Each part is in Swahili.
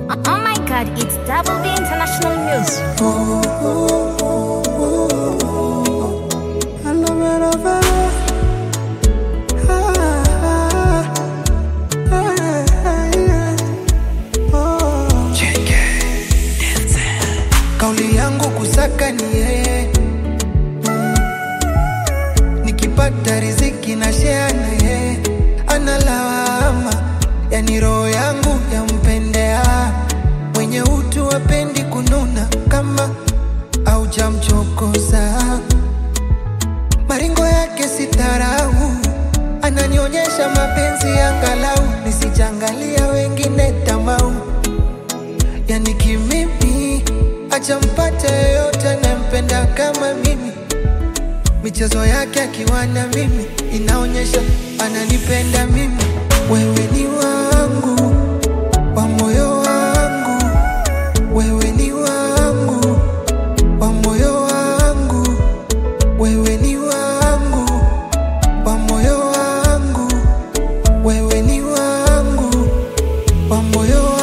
Oh my god, it's Double B International News. Kauli yangu kusaka ni yeye, nikipata riziki na share na yeye, analawama yani roho yangu yampendea, mwenye utu apendi kununa kama haujamchokoza maringo yake sitarau, ananionyesha mapenzi angalau nisijangalia wengine tamau yani kimimi achampata yeyote anayempenda kama mimi michezo yake akiwa na mimi inaonyesha ananipenda mimi wewe ni wangu wa moyo wangu wewe ni wangu wa moyo wangu wewe ni wangu wa moyo wangu wewe ni wangu wa moyo wangu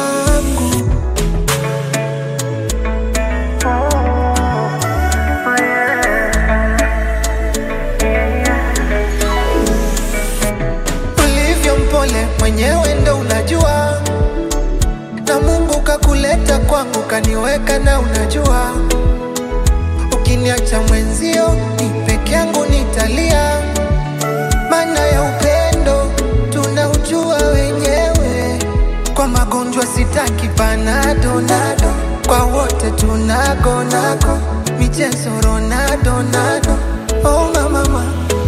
ulivyo mpole mwenyewe ndo unajua na mungu kakuleta kwangu kaniweka na unajua ukiniacha mwenzio ni peke yangu nitalia maana ya upendo tunaujua wenyewe kwa magonjwa sitaki panado nado kwa wote tunagonako michezo ronado nado oh mamama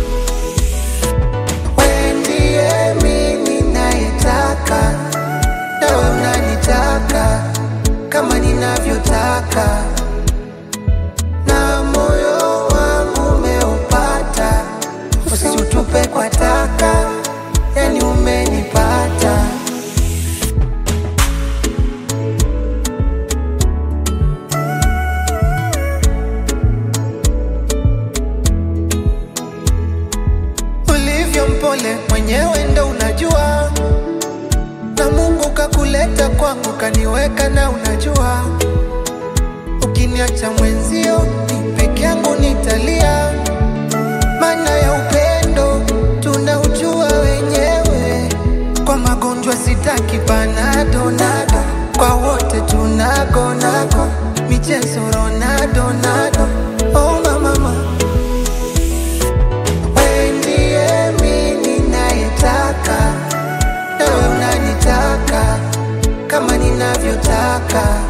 wewe ndiye mimi nayetaka, nawe unanitaka kama ninavyotaka, na moyo wangu umeupata, usiutupe kwa taka, yani umenipata. ulivyo mpole mwenyewe ndo unajua na mungu kakuleta kwangu kaniweka na unajua ukiniacha mwenzio ni peke yangu nitalia maana ya upendo tunaujua wenyewe kwa magonjwa sitaki panado nado kwa wote tunagonako michezo ronado nado oh mamama wewe ndiye mimi nayetaka, nawe unanitaka kama ninavyotaka,